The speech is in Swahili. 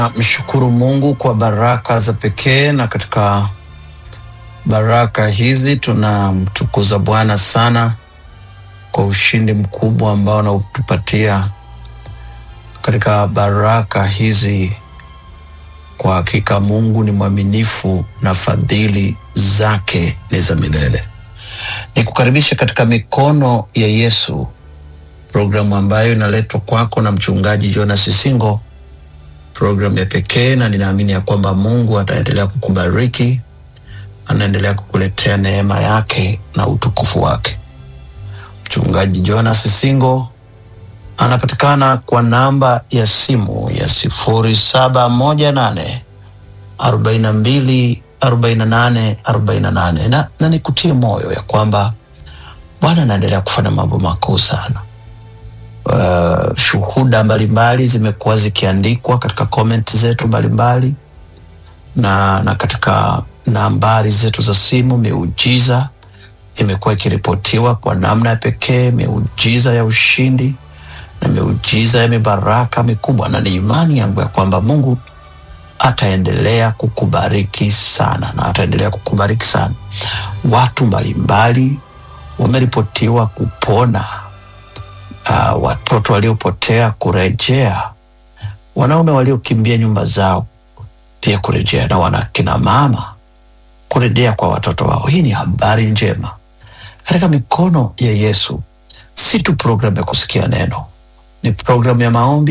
Mshukuru Mungu kwa baraka za pekee, na katika baraka hizi tunamtukuza Bwana sana kwa ushindi mkubwa ambao anautupatia katika baraka hizi. Kwa hakika Mungu ni mwaminifu na fadhili zake ni za milele. Nikukaribisha katika mikono ya Yesu, programu ambayo inaletwa kwako na mchungaji Jonas Singo, programu ya pekee, na ninaamini ya kwamba Mungu ataendelea kukubariki, anaendelea kukuletea neema yake na utukufu wake. Mchungaji Jonas Singo anapatikana kwa namba ya simu ya sifuri saba moja nane arobaini na mbili arobaini na nane arobaini na nane na, na nikutie moyo ya kwamba Bwana anaendelea kufanya mambo makuu sana. Uh, shuhuda mbalimbali zimekuwa zikiandikwa katika comment zetu mbalimbali na, na katika nambari zetu za simu. Miujiza imekuwa ikiripotiwa kwa namna ya pekee, miujiza ya ushindi na miujiza ya mibaraka mikubwa, na ni imani yangu ya kwamba Mungu ataendelea kukubariki sana na ataendelea kukubariki sana. Watu mbalimbali wameripotiwa kupona, uh, watoto waliopotea kurejea, wanaume waliokimbia nyumba zao pia kurejea, na wanakina mama kurejea kwa watoto wao. Hii ni habari njema katika mikono ya Yesu. Si tu programu ya kusikia neno, ni programu ya maombi